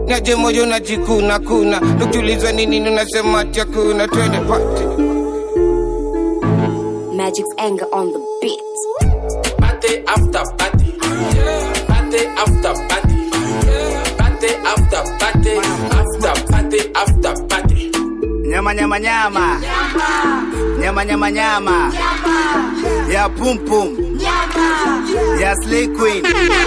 naje moyo najikuna kuna tukiulizwa ni nini unasema ati hakuna twende party Magic's anger on the beat. Party after party. Party after party. Party after party. After party after party. Nyama nyama nyama. Nyama nyama nyama. Ya pum pum. Ya slay queen.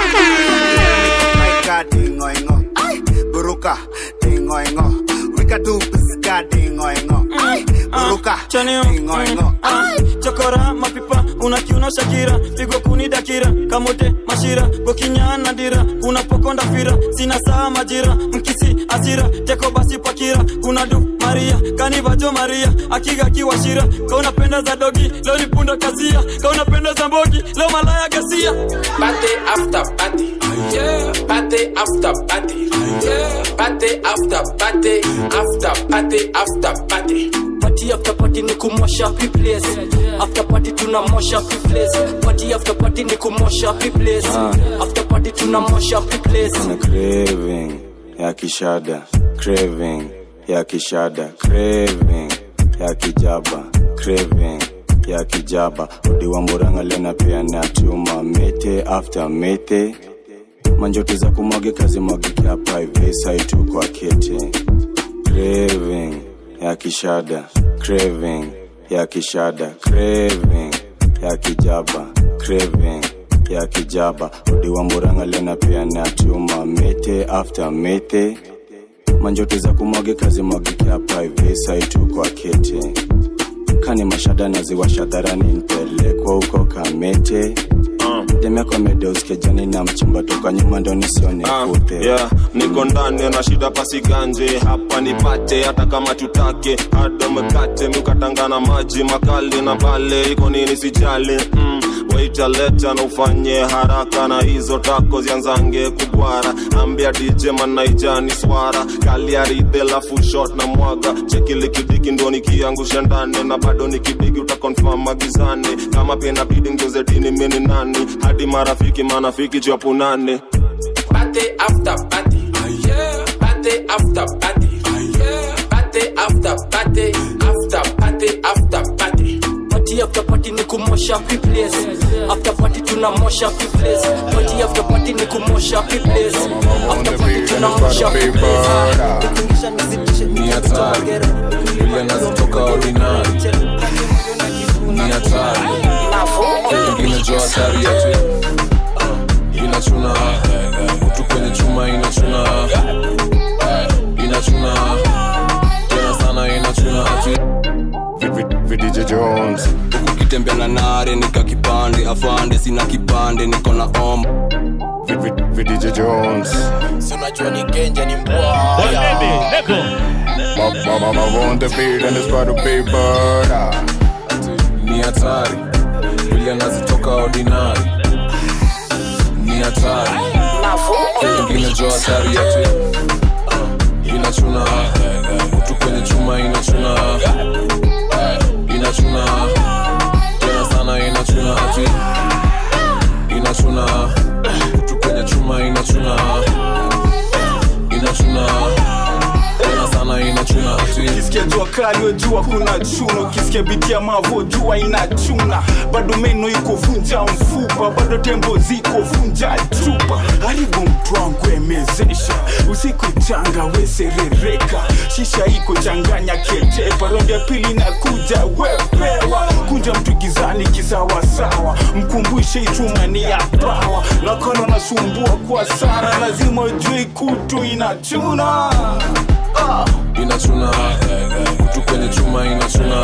Maika dingo ingo. Buruka dingo ingo. Wika tu piska dingo ingo. Buruka dingo ingo. chokora mapipa unakiuna shakira pigo kuni dakira kamote mashira gokinyana dira unapokonda fira sina saa majira mkisi asira teko basi pakira kuna du maria kanivajo maria akiga kiwashira kaunapenda za dogi leo ni punda kasia kaunapenda za mbogi leo malaya gasia Party after party. Party after party. Party after party. After party after party. party after party ni kumosha place after party tunamosha place party after party ni kumosha place after party tunamosha place Kuna craving ya kishada craving ya kishada craving ya kijaba craving ya kijaba udi wa muranga lena pia na chuma mete after mete manjoti za kumwage kazi mwagike hapa hivi saitu kwa kete craving ya kishada craving ya kishada craving ya kijaba craving ya kijaba udi wa muranga lena pia na chuma mete after mete manjoti za kumwage kazi mwagike hapa hivi saitu kwa kete kani mashada naziwasha dharani nipelekwa huko kamete demekwa medeuskejani na mchimba toka nyuma ndo nisione kute yeah, niko ndani na shida pasiganje hapa nipate hata kama tutake hada mkate mikatangana maji makali na pale iko nini sijali mm, waita leta na ufanye haraka na hizo tako zianzange kubwara ambia dj manaijani swara kaliaridhe lafu shot na mwaga chekilikidiki ndo nikiangusha ndani na bado nikidigi utakonfam magizani kama pia inabidi ngeuze dini mini nani hadi marafiki manafiki japunane Party after party. Party after party. Party after party. After party after party. party after party ni kumosha place after party tunamosha place party after party ni kumosha place after party tunamosha ni hatari vile nazitoka ordinary ni hatari ingine jo hatari yetu inachuna kutu kwenye chuma inachuna inachuna tena sana inachuna ati VDJ Jones ukitembea na nare nika kipande afande sina kipande niko na om VDJ Jones si unajua ni genja ni mbwaya Mama on the beat and it's about to be murder ni hatari vile nazitoka ordinary ni hatari ingine jo hatari yetu inachuna kutu kwenye chuma inachuna inachuna tena sana inachuna ati inachuna kutu kwenye chuma inachuna inachuna tena sana inachuna ati ukisikia jua kali wejua kuna chuna ukisikia biti ya mavo jua inachuna bado meno iko vunja mfupa bado tembo ziko vunja chupa haribu mtu wangu emezesha usiku changa weserereka shisha iko changanya ketepa rondi ya pili na kuja wepewa kunja mtu gizani kisawasawa mkumbushe ichuma ni ya pawa nakona nasumbua kwa sana lazima ujue kutu inachuna ah. inachuna kutu kwenye chuma inachuna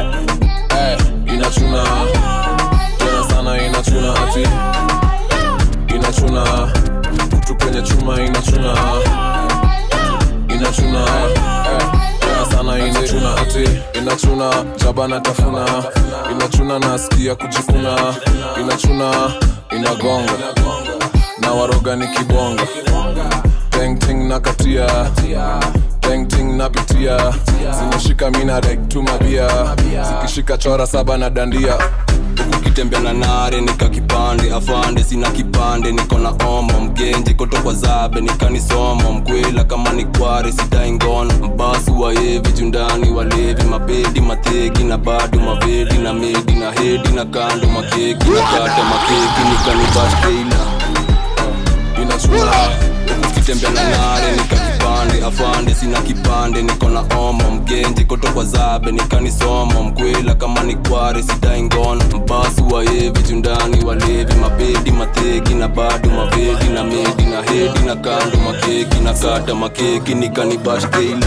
inachuna tena sana inachuna ati inachuna kutu kwenye chuma inachuna inachuna tena sana inachuna ati inachuna jaba na tafuna inachuna nasikia kujikuna inachuna inagonga na waroga ni kibonga tengting na katia tengting napitia zimeshika mina dek tu mabia zikishika chora saba na dandia ukitembea na nare nika kipande afande sina kipande niko na omo mgenji koto kwa zabe nikanisomo mkwela kama ni kware sidai ngono mbasu waevi jundani walevi mabedi mateki na bado mavedi na medi na hedi na kando makeki na kata makeki nikanibaskeila inachuna ukitembea na nare nika kipande afande sina kipande niko na omo mgenji koto kwa zabe nikanisomo mkwela kama ni kware sidai ngono mbasu waevi jundani walevi mabedi mateki na bado mavedi na medi na hedi na kando makeki na kata makeki nikanibashkeila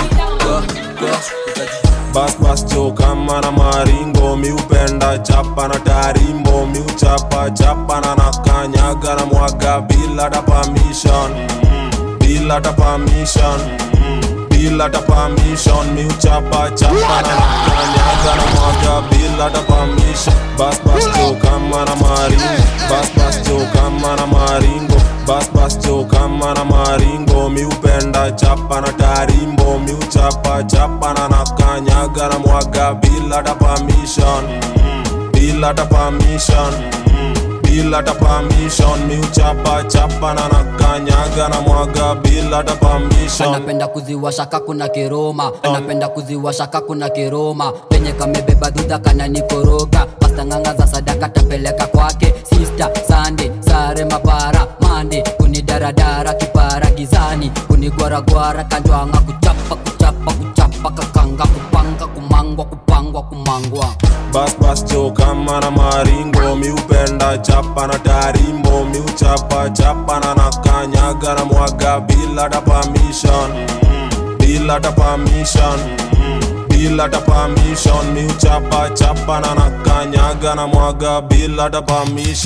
bas bas cho kama na maringo miupenda chapa na tarimbo miuchapa chapa na nakanyaga na mwaga bila ta permission bila ta permission bila ta permission miuchapa chapa na nakanyaga na mwaga bila ta permission bas bas cho kama na maringo bas bas cho kama na maringo bas bas cho kama na maringo miupenda chapa na tarimbo miuchapa chapa na nakanyaga na mwaga bila ta permission bila ta permission bila ta permission miuchapa chapa na nakanyaga na mwaga bila ta permission anapenda kuziwasha kakuna kiroma anapenda kuziwasha kakuna kiroma penye kamebeba dhudha kana nikoroga pastanganga za sadaka tapeleka kwake sista sande sare mapara mande kunidaradara kipara gizani kunigwaragwara kanjwanga kuchapa kuchapa kuchapa kakanga kupanga kumangwa kupangwa kumangwa bas bas cho kama na maringo miupenda chapa na tarimbo miuchapa chapa na nakanyaga na mwaga bila ta permission bila ta permission bila ta permission miuchapa chapa na nakanyaga na mwaga bila ta permission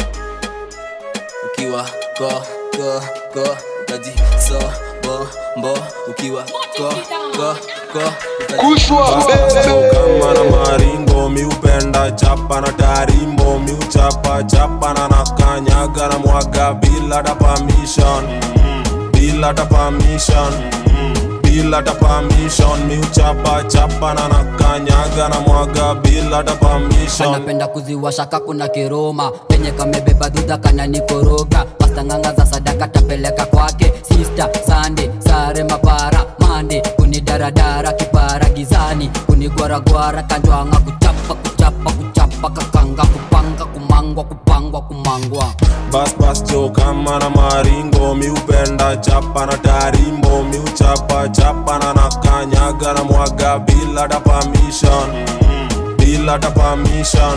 ukiwa ko ko ko utaji so bo mbo ukiwa ko ko ko kama na maringo miupenda chapa na tarimbo miuchapa chapa na nakanyaga na mwaga bila ta permission bila ta permission bila ta permission miuchapa chapa na nakanyaga na mwaga bila ta permission anapenda kuziwasha kakuna kiroma penye kamebeba dhudha kana nikoroga pastanganga za sadaka tapeleka kwake sista sande sare mapara mande kunidaradara kipara gizani kunigwaragwara kanjwanga kuchapa kuchapa kuchapa kakanga kupanga kumangwa kupangwa kumangwa bas bas cho kama na maringo miupenda chapa na tarimbo miuchapa chapa na nakanyaga na mwaga bila ta permission bila ta permission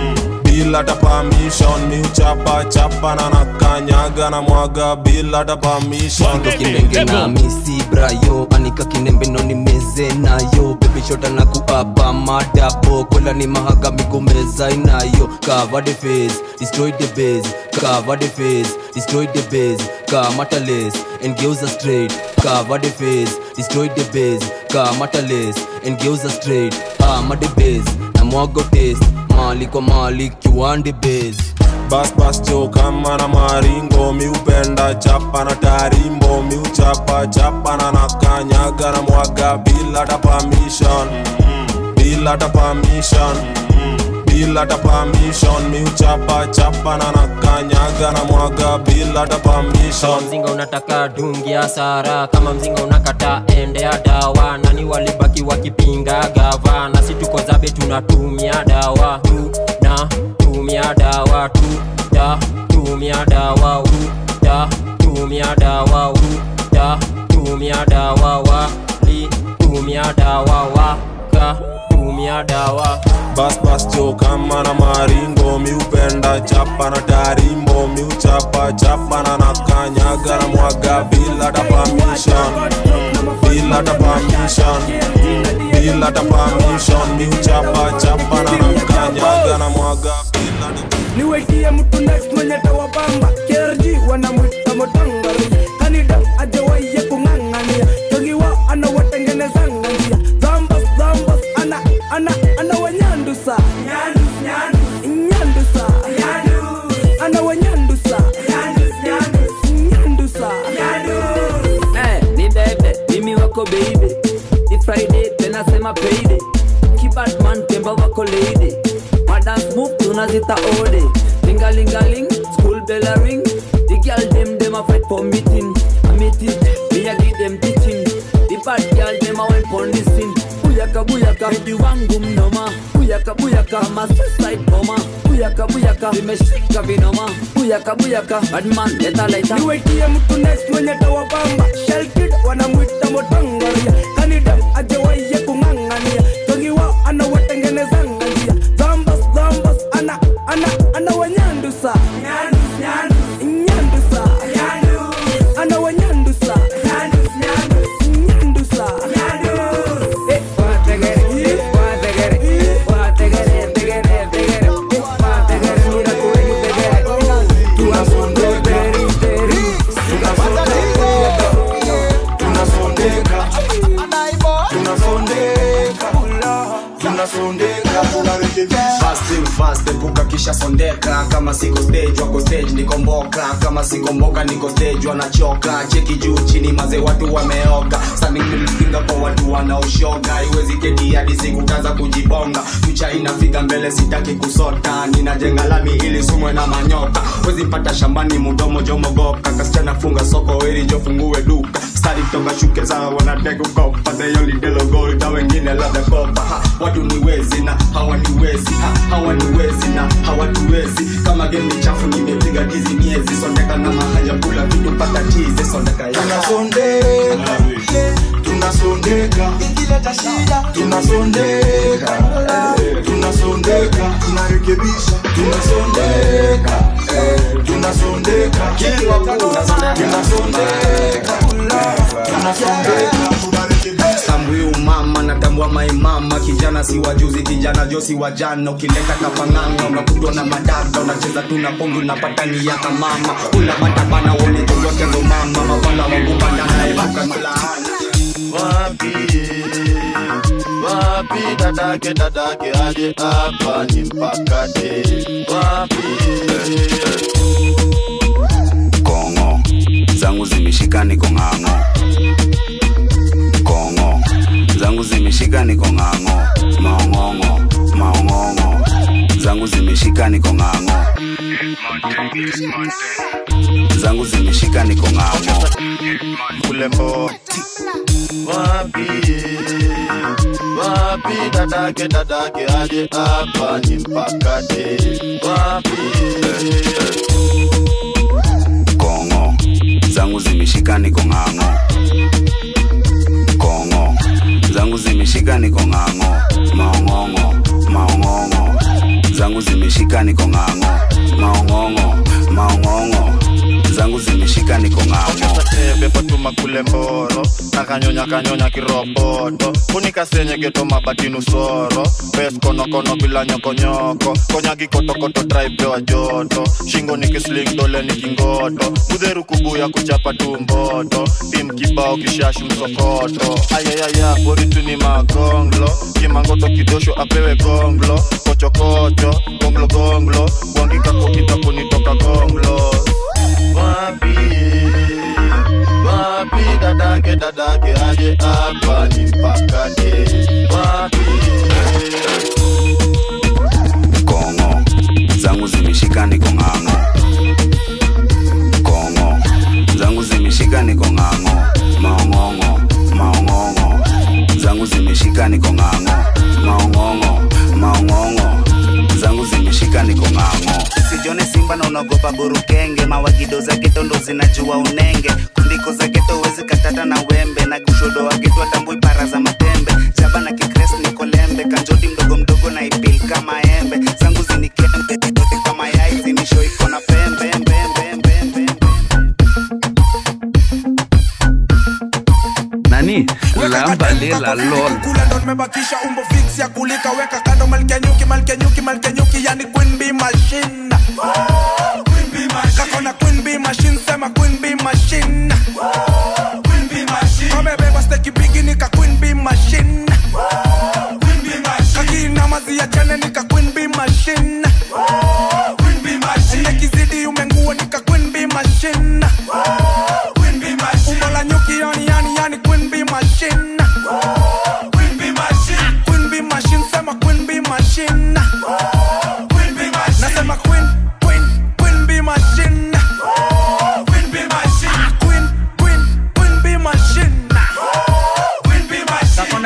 bila ta permission miuchapa chapa na nakanyaga na mwaga bila ta permission kindenge na misi brayo anika kinembe no ni meze nayo bebishota na kuapa madabo kola ni mahaga migomeza inayo cover the face destroy the base cover the face destroy the base kamata lace and geuza straight cover the face destroy the base kamata lace and geuza straight ama the base na mwago taste mali kwa mali kiwande base bas bas cho kama na maringo miupenda chapa na tarimbo miuchapa chapa na nakanyaga na mwaga bila ta permission bila ta permission bila ta permission miuchapa chapa na nakanyaga na mwaga bila ta permission kama mzinga unataka dungi hasara kama mzinga unakata endea dawa nani walibaki wakipinga gava na si tuko zabe tunatumia dawa tu na tumia dawa tu da tumia dawa u da tumia dawa u da tumia dawa wa li tumia dawa wa ka tumia dawa bas bas cho kama na maringo miupenda chapa na tarimbo miuchapa chapa na nakanyaga na mwaga bila ta permission bila ta permission bila ta permission miuchapa chapa na nakanyaga na mwaga niwetie mtu next mwenye tawabamba KRG wanamwita motangari kanida ajawaye kung'ang'ania togiwa anawatengenezanga njia zambas zambas ana ana ana wanyandusa nyandusa ana wanyandusa nyandusa Eh, ni bebe mimi wako baby ni friday tena sema payday kibadman temba wako lady dance move tunazita ode lingalingaling school bell a ring the girl dem dem a fight for meeting a meeting me a give them teaching the bad girl dem a went for listen buyaka buyaka baby wangu mnoma buyaka buyaka ma suicide bomber buyaka buyaka vimeshika vinoma buyaka buyaka badman leta leta niwetie mtu next mwenye tawabamba shelkid wanamwita motangaria kanida ajewaiye kung'ang'ania togiwa anawatengenezanga njia dhambas dhambas ana ana ana wanyandusa nyandusa ana wanyandusa nyandusa Eh, wategere, eh, wategere, eh, wategere, tegere, tegere, eh, wategere, mira kuwenyu tegere. Tuwasunde, teri, teri, tunasondeka tunasondeka tunasondeka Fast and fast epuka kisha sondeka kama siko stage wako stage nikomboka kama sikomboka niko stage wanachoka cheki juu chini maze watu wameoga sanimimsinga kwa watu wanaoshoga iwezi keti hadi siku kaza kujibonga fucha inafika mbele sitaki kusota ninajenga lami ili sumwe na manyota wezi pata shambani mudomo jomogoka kasichana funga soko ili jofungue duka stari toka shuke zao wanateka kopa theyolidelo na wengine labda kopa ha, watu ni wezi na hawaniwezi ha, hawaniwezi na hawatuwezi kama game ni chafu nimepiga tizi miezi sondeka na mahaja kula vitu pata tizi sondeka ya tunasondeka tunasondeka tunasondeka tunasondeka tunarekebisha tunasondeka tunasondeka tunasondeka tunasondeka tambui umama natambua maimama kijana si wajuzi kijana josi wa jana ukileta kapanganga unakutwa na madada unacheza tu na pombe unapata ni yaka mama unapata bana uone chochote ndo mama mapanda wakupanda naepuka mlaana wapi wapi dadake dadake aje hapa ni mpakate wapi kongo zangu zimeshika niko ng'ang'o kongo zangu zimeshika niko ng'ang'o maong'ong'o maong'ong'o zangu zimeshika niko ng'ang'o zangu zimeshika niko ng'ang'o kulembo wapi wapi dadake dadake aje hapa ni mpakate wapi kongo zangu zimeshika niko ng'ang'o kongo zangu zimeshika niko ng'ang'o maong'ong'o maong'ong'o zangu zimeshika niko ng'ang'o maong'ong'o maong'ong'o zangu zimeshika niko ng'ang'o tebe fatuma kule mboro nakanyonya kanyonya kiroboto kunikasenye geto mabatinu soro bes konokono bila nyokonyoko konyagi kotokoto traipewa joto shingo nikisling dole nikingoto mudheru kubuya kuchapa tu mboto tim kibao kishashi msokoto ayayaya boritu ni magonglo kimangoto kidosho apewe gonglo kochokocho gonglo gonglo gwangika kokita kunitoka gonglo wapi wapi dadake dadake aje hapa ni mpakate wapi kongo zangu zimeshika niko ng'ang'o kongo zangu zimeshika niko ng'ang'o maong'ong'o maong'ong'o zangu zimeshika niko ng'ang'o maong'ong'o maong'ong'o zangu zimeshika niko ng'ang'o sijone simba na unaogopa burukenge mawagido za geto ndo zinajua unenge kundiko za geto wezi katata na wembe na kushodo wa geto atambui para za matembe jaba na kikres niko lembe kanjoti mdogo mdogo na ipil kama embe zangu zinikembe kama yai zinisho iko na pembe embe, embe, embe, embe. nani lamba lela lol kula ndo nimebakisha umbo fix ya kulika weka kando malkenyuki malkenyuki malkenyuki yani queen bee machine kakona queen bee machine sema queen bee machine kamebeba steki bigi nika queen bee machine kakina mazi ya chane nika queen bee machine nekizidi umengua nika queen bee machine umbo la nyuki yani yani yani queen bee machine Queen bee machine sema queen bee machine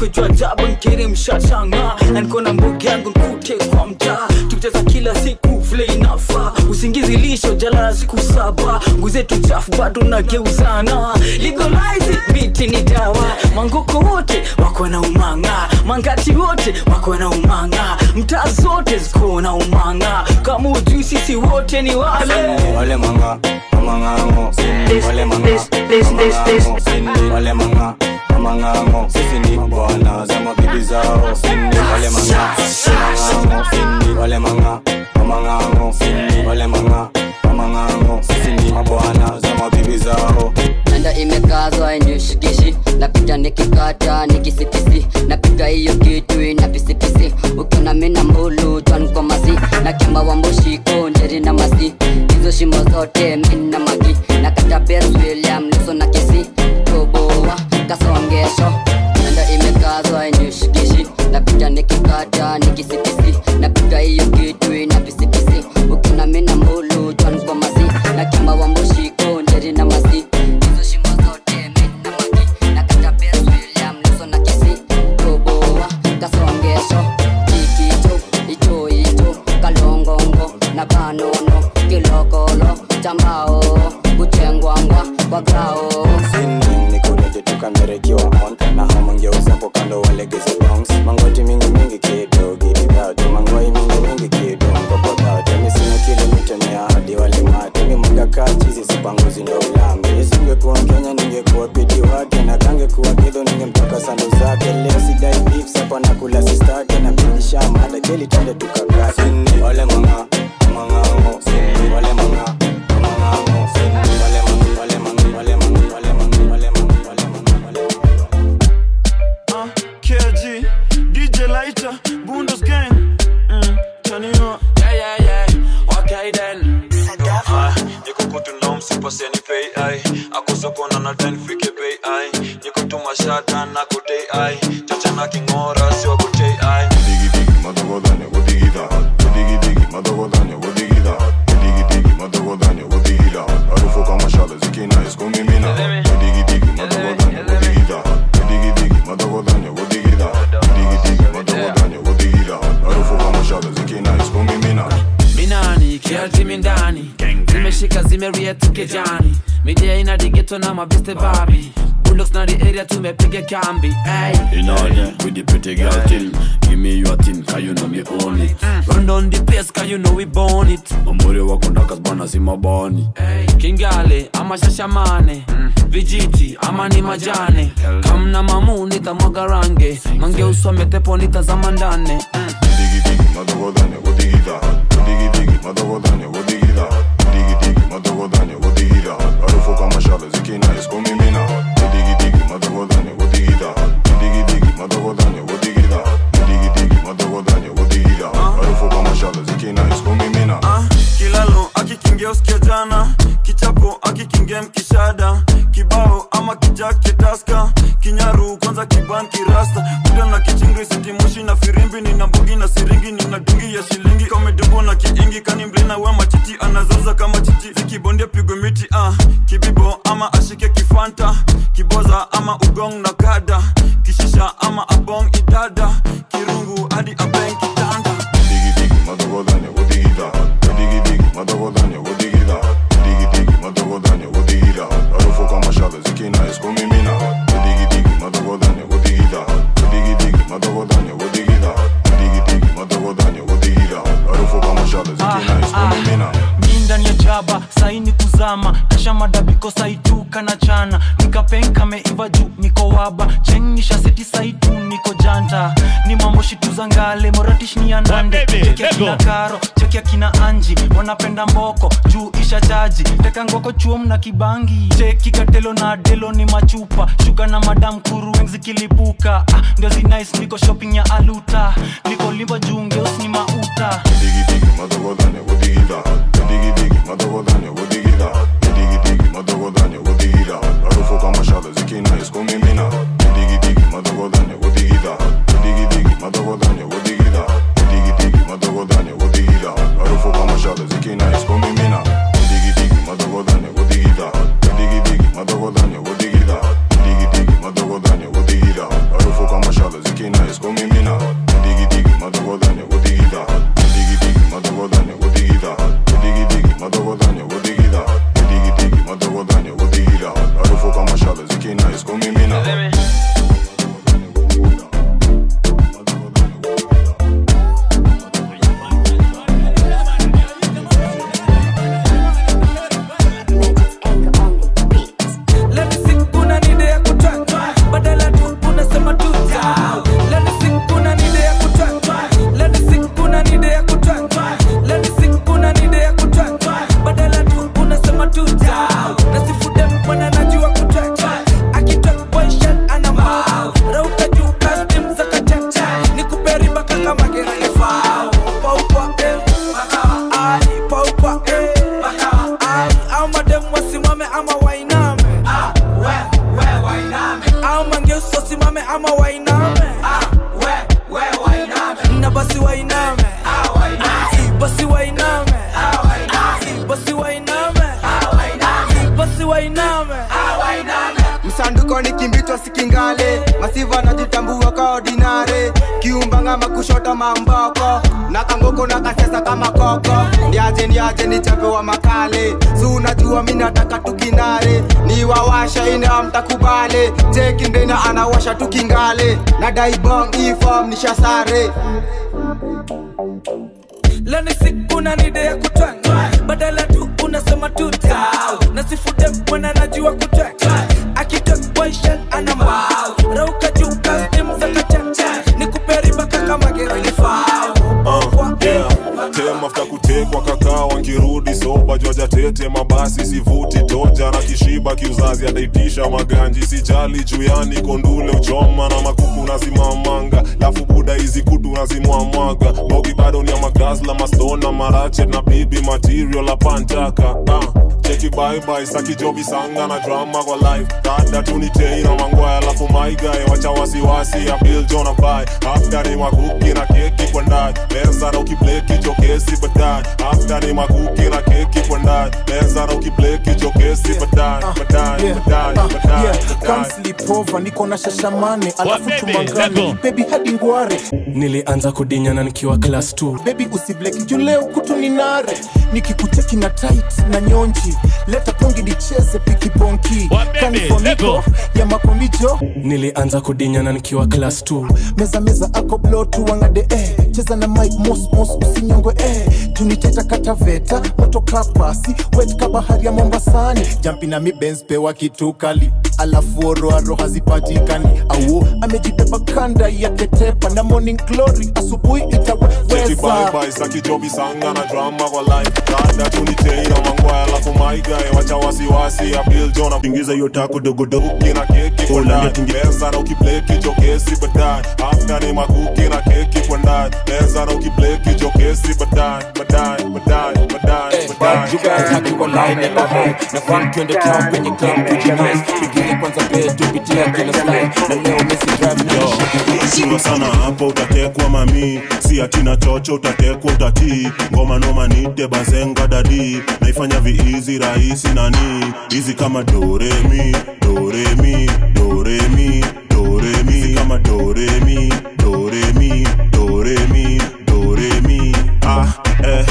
niko juu ajabu nkiri mshashanga na niko na mbugi yangu nkute kwa mtaa tukicheza kila siku vile inafaa usingizi lisho jala siku saba nguzetu chafu bado nageuzana legalize it, miti ni dawa mangoko wote wako na umanga mangati wote wako na umanga mtaa zote ziko na umanga kama ujui sisi wote ni wale wale manga amangango wale manga amangango wale manga amangango sisi ni bwana za mabibi zao wale manga amangango wale manga amangango wale manga amangango sisi ni mabwana za mabibi zao nanda imekazwa inishikishi napita nikikata nikisipisi napiga hiyo kitu ina pisipisi ukiona mina mbulu twankomasi na kemba wa mbushiko njeri na masi hizo shimo zote mina magi na kata Pers William leso na kisi toboa kasongesho nanda imekazwa inishikishi napita nikikata nikisipisi napiga hiyo kitu ina pisipisi ukiona mina mbulu twankomasi na kemba wa mbushiko njeri na masi hizo shimo zote mina magi na kata Pers William leso na kisi toboa kasongesho ikicho icho icho kalongongo na kanono kilokolo chambao kuchengwangwa kwa grao nikureje tukamerekiwa on na homongeuzapo kando walegeze bongs mangoti mingi mingi kido gididatu mangwai mingi mingi kido mkokodatu misina kile mitemea hadi walimate mimagakaa chizi sipanguzi ndo ulambi isingekuwa mkenya ningekuwa pidi wake na kangekuwa kidho ningemtoka sandu zake leo sidai beef sapa na kula sistake na bidisha mada keli tende tukakate wale manga mangango wale manga mangango wale manga wale manga wale manga wale manga wale manga Uh, KG, DJ Lighter, Bundos Gang. Mm, turn it up. Yeah, yeah, yeah. Okay then. Ah, niko kutunda msipase ni pay ai akusokona na ten fike pay ai niko tumashata na kutei ai chacha na kingora sio kutei ai madogodanya wodigida wodigidigi madogodanya wodigida wodigidigi madogodanya wodigida harufu kama shale zikina iskumimina wodigidigi madogodanya wodigida wodigidigi madogodanya wodigida wodigidigi madogodanya wodigida harufu kama shale zikina iskumimina minani kialtimi ndani zimeshika zimeriet kejani midia ina digeto na mabiste babi bulldogs na the area tumepiga kambi hey. In order with the pretty girl thing Give me your thing, cause you know me own it run down the place cause you know we born it Mambore wako ndakas bana si mabani kingale ama shashamane vijiti ama ni majane kamna mamu nitamwaga range mange usome tepo nitazama ndane wodigidigi madogodanya wodigida wodigidigi madogodanya wodigida wodigidigi madogodanya wodigida harufu kama shale zikina iskumimina wodigidigi madogodanya wodigida wodigidigi madogodanya wodigida wodigidigi madogodanya wodigida harufu kama shale zikina iskumimina Ah, kilalo akikingia usikia jana kichapo akikingia mkishada kibao ama kijake taska kinyaru kwanza kiban kirasta kuda na kichingri sitimushi na firimbi nina mbugi na siringi nina dungi ya shilingi kamedumbo na kiingi kani mblina we machiti anazaza kama chichi zikibondia pigwe miti ah. kibibo ama ashike kifanta kiboza ama ugong na kada kishisha ama abong idada kirungu hadi abeng kitanda wodigidigi madogodanya wodigida wodigidigi madogodanya wodigida wodigidigi madogodanya wodigida harufu kama shale zikina iskumimina wodigidigi madogodanya wodigida wodigidigi madogodanya wodigida wodigidigi madogodanya wodigida harufu kama shale zikina iskumimina mi ndani ya jaba saini kuzama kasha madabiko saituka na chana nikapenka meiva juu niko waba chengisha seti saitu niko janta ni mambo shitu za ngale moratish ni ya nande chekia kina karo chekia kina anji wanapenda mboko juu isha chaji teka ngoko chuom na kibangi cheki katelo na delo ni machupa shuka na madam kurueng zikilipuka ah, ndio zinais niko shopping ya aluta niko limba juu ngeus ni mauta wodigidigi madogodanya wodigida wodigidigi madogodanya wodigida wodigidigi madogodanya wodigida harufu kama shale zikina iskumimina wodigidigi madogodanya wodigida wodigidigi madogodanya wodigida wodigidigi madogodanya wodigida harufu kama shale zikina iskumimina wodigidigi madogodanya wodigida wodigidigi madogodanya wodigida wodigidigi madogodanya wodigida harufu kama shale masiva najitambua ka ordinare kiumbanga makushota mamboko na kangoko na kasesa kama koko ndiaje ndiaje ni chape wa makale si unajua mi nataka tukinare ni wawasha ina mtakubale chekindena anawasha tukingale na daibong ifom nishasare leo ni siku na nide ya kutwanga badala tu unasema tuta na sifude mwana najua kutwanga akitokwaishan ana mbao rauka juu kastim za kachacha ni kuperiba kaka mageralifao tem afta kutekwa kakaa wangirudi soba jwaja tete mabasi sivuti toja na kishiba kiuzazi ataitisha maganji sijali juyani kondule uchoma na makuku nazimamanga lafu buda hizi kutu nazimwamwaga bogi bado ni ya magazla mastona marachet na bibi material apantaka ah cheki baibai sakijobi sanga na drama kwa life dada tunitei na mangwaya alafu maigae wacha wasiwasi ya bil jona bai afta ni makuki na keki kwa ndani meza na ukibleki chokesi badai afta ni makuki na keki kwa ndani meza na ukibleki chokesi badai badai badai badai Come sleep over, niko na shashamane alafu tumangane bebi hadi ngware nilianza kudinyana nikiwa class 2 bebi usibleki juu leo kutu ni nare nikikuteki na tight na nyonji leta pongi nicheze pikibonki kanifoniko ya makomijo nilianza kudinyana nikiwa class 2 meza meza ako blo tuwangade eh. cheza na mike mos mos usinyongwe eh. tuniteta kataveta moto kapasi wet ka bahari ya mombasani jampi na mibens pewa kitu kali alafu oroaro hazipatikani au amejibeba kanda ya ketepa na morning glory asubuhi cheki itaweza baibai sakijobi sanga na drama kwa life dada tunitei na mangwaya alafu maigae wacha wasiwasi ya bil jona ingiza hiyo tako dogodogo kina keki kwa ndani meza na ukibleki chokesi badai afta ni makuki na keki kwa ndani meza na ukibleki chokesi badai badai badai badai badai akiwa line ya high na fun twende town kwenye club kujinice pigile kwanza betu pitia kila slide na leo mesi drive na sura sana hapo utatekwa mami si atina chocho utatekwa utatii ngoma noma nite bazenga dadi naifanya viizi rahisi nani hizi kama doremi doremi doremi doremi hizi kama doremi doremi doremi doremi ah eh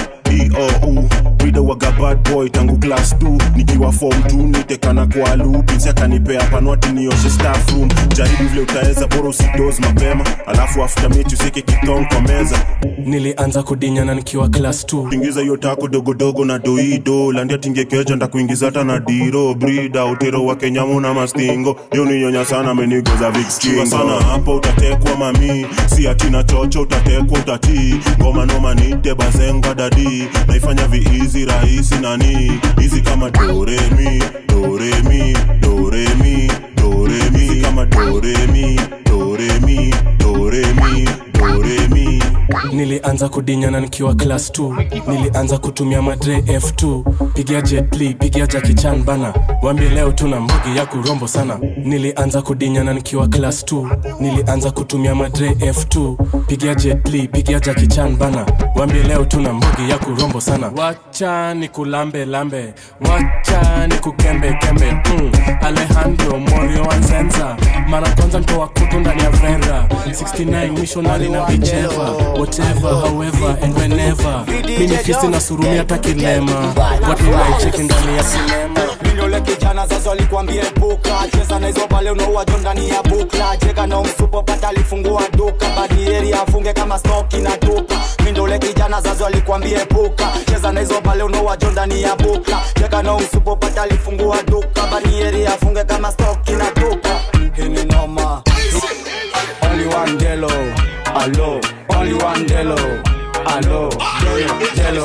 iou Wido waga bad boy tangu class 2 nikiwa form 2 nitekana kwa lupinsi akanipea panwati nioshe staff room jaribu vile utaweza bora usidos mapema alafu after mechi usike kitong kwa meza nilianza kudinyana nikiwa class 2 ingiza hiyo tako dogodogo na doido landia tingekeja ndakuingiza hata na diro brida utero wa kenyamu na mastingo yo ninyonya sana amenigoza vikskingo sana hapo utatekwa mami si atina chocho utatekwa utatii ngoma noma nite bazenga dadi naifanya viizi rahisi nani hizi kama doremi doremi doremi doremi hizi kama doremi doremi doremi doremi nilianza kudinyana nikiwa class 2 nilianza kutumia madre f2 pigia jetli pigia jakichan bana wambie leo tuna mbugi ya kurombo sana nilianza kudinyana nikiwa class 2 nilianza kutumia madre f2 pigia jetli pigia jakichan bana wambie leo tuna mbugi ya kurombo sana wacha ni kulambe lambe wacha ni kukembe kembe mm. alejandro morio wanzenza mara kwanza ntoa kutu ndani ya vera 69 missionary na vicheva whatever however and whenever mimi fisi na surumi hata kilema watu naicheki ndani ya sinema Mindole kijana sasa alikwambia epuka cheza na hizo pale unaua jo ndani ya bukla cheka na umsupo pata alifungua duka badieri afunge kama stoki na tupa Mindole kijana sasa alikwambia epuka cheza na hizo pale unaua jo ndani ya bukla cheka na umsupo pata alifungua duka badieri afunge kama stoki na tupa hii ni noma only one delo alo only one delo alo delo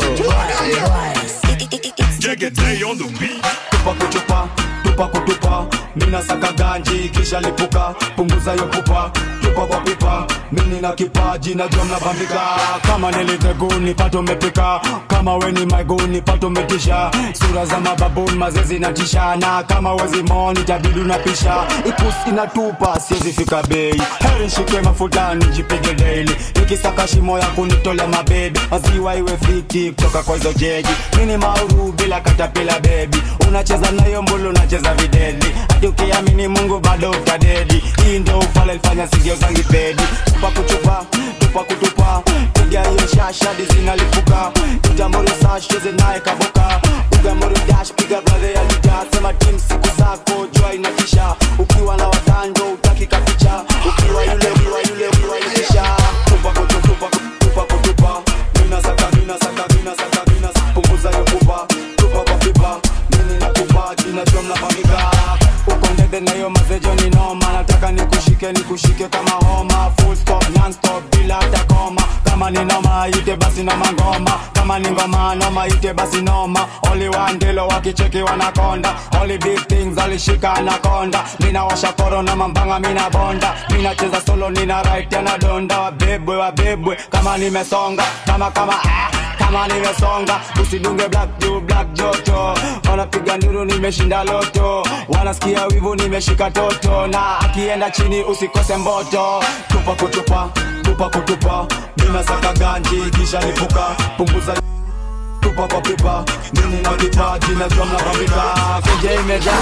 tupa kuchupa tupa kutupa mina saka ganji kisha lipuka punguza yo pupa tupa kwa pipa mini na kipaji na jom na bambika kama niliteguni pato mepika kama weni maiguni pato metisha sura za mababuni mazezi na tishana kama wezi moni tabidu na pisha ikus inatupa siezi fika bei heri nshike mafutani jipige daily nikisaka shimo ya kunitolea mabebi maziwa iwe fiti kutoka kwa hizo jeji mini mauru bila katapila bebi unacheza nayo mbulu unacheza za videdi hadi ukiamini mungu bado utadedi hii ndo ufala ilifanya sigio zangi bedi tupa kutupa tupa kutupa piga hiyo shashadi zinalipuka ujamori sash cheze naye kaboka ugamori dash piga brother ya lita sema tim siku zako jua inatisha ukiwa na watando utaki kapicha ukiwa yule ukiwa yule ukiwa yukisha tupa kutu tupa kutu, tupa kutupa mina saka mina saka mina saka mina saka punguza hiyo pupa tupa kwa pipa mimi nakupa jina jua mnapamika uko ndede na hiyo mazejo ni noma nataka nikushike nikushike kama homa full stop non stop bila hata koma kama ni noma ite basi noma ngoma kama ni ngoma noma ite basi noma only one ndilo wakicheki wanakonda only big things alishika anakonda mina washa koro na mambanga mina bonda mina cheza solo nina right na donda wabebwe wabebwe kama nimesonga kama kama ah kama nimesonga usidunge black juu black joto wanapiga nduru nimeshinda loto wanasikia wivu nimeshika toto na akienda chini usikose mboto tupa kutupa tupa kutupa ninasaka ganji kisha lipuka punguza tupa kwa pipa mimi na vipaji na jua mnapambika kenje imejaa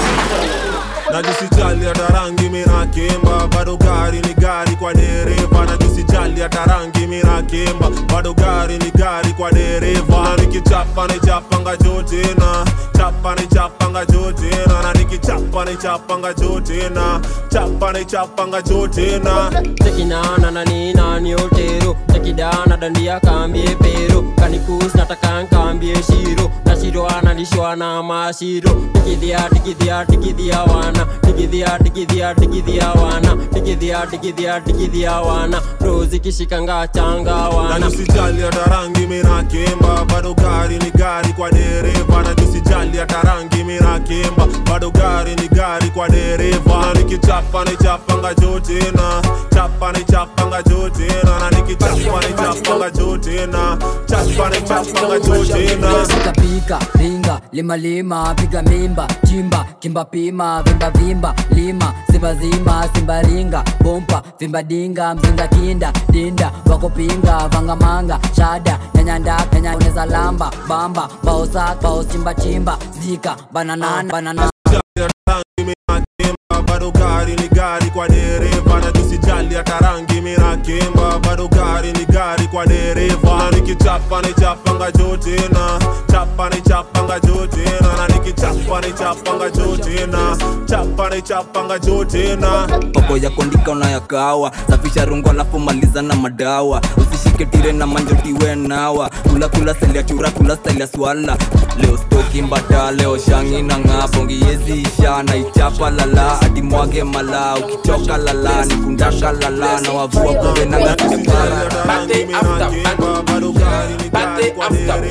najisijali hata rangi minakimba bado gari ni gari kwa dereva najisijali hata rangi minakimba bado gari ni gari kwa dereva na nikichapa nichapanga jotena chapa nichapanga jotena na nikichapa nichapanga jotena chapa nichapanga jotena tekinana na nina ni otero tekidana dandia kambie pero kanikus nataka nkambie shiro na shiro analishwa na mashiro tikidhia tikidhia tikidhia wana tikidhia tikidhia tikidhia wana tikidhia tikidhia tikidhia wana rozi kishikanga changa wana najisijali hata rangi minakimba bado gari ni gari kwa dereva najisijali hata rangi minakimba bado gari ni gari kwa dereva na nikichapa nichapanga jotena chapa nichapanga jotena na nikichapa nichapanga jotena chapa nichapanga jotena pika ringa lima lima piga mimba chimba kimba pima vimba vimba lima simba zima simba ringa bompa vimba dinga mzinga kinda dinda wako pinga vanga manga shada nyanyanda nyanya uneza lamba bamba baosa bao chimba chimba zika bananana banana bado gari ni gari kwa dereva na tusijali hata rangi minakimba bado gari ni gari kwa dereva na nikichapa nichapanga jotena chapa nichapanga jotena na nikichapa nichapanga jotena chapa nichapanga jotena poko ya kondika unayakawa safisha rungu alafu maliza na madawa usishike tire na manjotiwe nawa kula kula selia chura kula selia swala leo stoki mbata leo shangi na ng'aa bongi yezi isha na ichapa lala hadi mwage mala ukichoka lala nikundaka lala na wavua kumbe na ngasikapara Party after party. Party after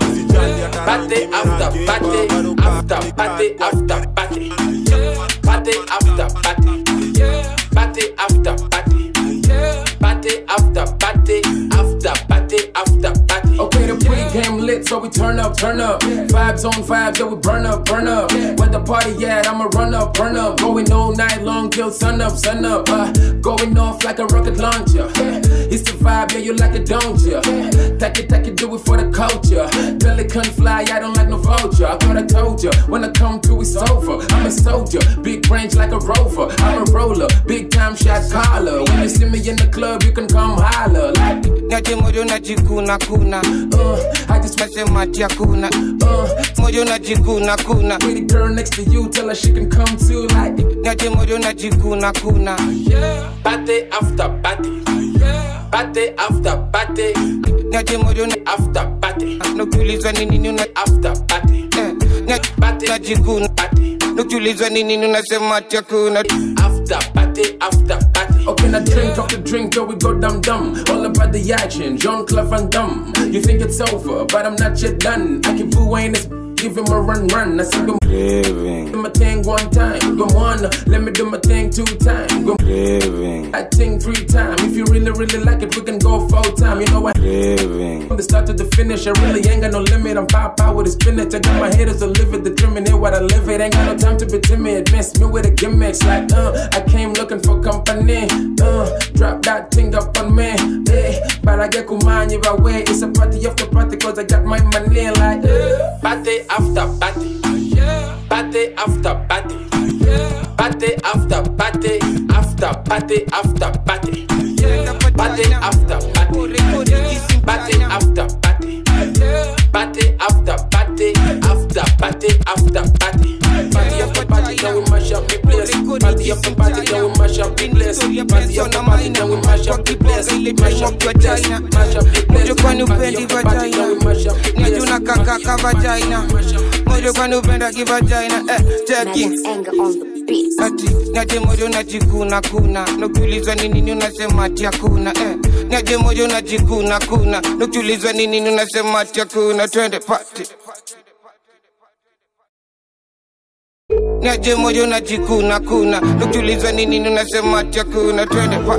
party. Party after party. After party after party. Party after party. Party after party. Party after party. After party after party. Okay, the pre-game lit, so we turn up, turn up. Vibes on vibes, yeah, we burn up, burn up. When the party at, I'ma run up, burn up. Going all night long till sun up, sun up. Uh, going off like a rocket launcher. It's the vibe, yeah, you like it, don't ya? Take it, take it, do it for the culture. Billy couldn't fly, I don't like no vulture. I thought I told ya, when I come to, it's over. I'm a soldier, big range like a rover. I'm a roller, big time shot caller. When you see me in the club, you can come holler. Like, Nyaje moyo najikuna kuna uh, I just mesema ati hakuna uh, moyo najikuna kuna Pretty girl next to you, tell her she can come too. Like, Nyaje moyo najikuna kuna Party after party. Party after party. Nyaje moyo na After party. nukiulizwa ni nini una After party. Nyaje najikuna nukiulizwa ni nini unasema ati hakuna After party. After party. Okay, now drink off the drink till we go dum dum. All about the action, Jean Claude Van Damme. You think it's over, but I'm not yet done. I can boo ain't this. Give him a run, run. I see him Craving, do my thing one time. Go on, let me do my thing two times. Go craving, I ting three times. If you really, really like it, we can go full time. You know what? craving, From the start to the finish, I really ain't got no limit. I'm pop out with a spinach. I got my haters to live it, determine it what I live it. Ain't got no time to be timid. Mess me with the gimmicks like, uh, I came looking for company. Uh, drop that thing up on me. Eh, but I get kumani by way. It's a party after party, cause I got my money like, uh. Party after party. Party after party. Party after party, after party after party. Party after party, party after party. Party after party, after party after party. Party after party, now we mash up the place. Party after party, now we mash up the place. Party after party, now we mash up the place. Mash up the place, mash up the place. Moyo kwani upendi vagina Najuna kaka ka vagina Moyo kwani upenda kivagina Eh, cheki Ati, naje moyo najikuna kuna Nukiulizwa ni nini unasema ati hakuna eh. Naje moyo najikuna kuna Nukiulizwa ni nini unasema ati hakuna Twende party Naje moyo najikuna kuna Nukiulizwa ni nini unasema ati hakuna Twende party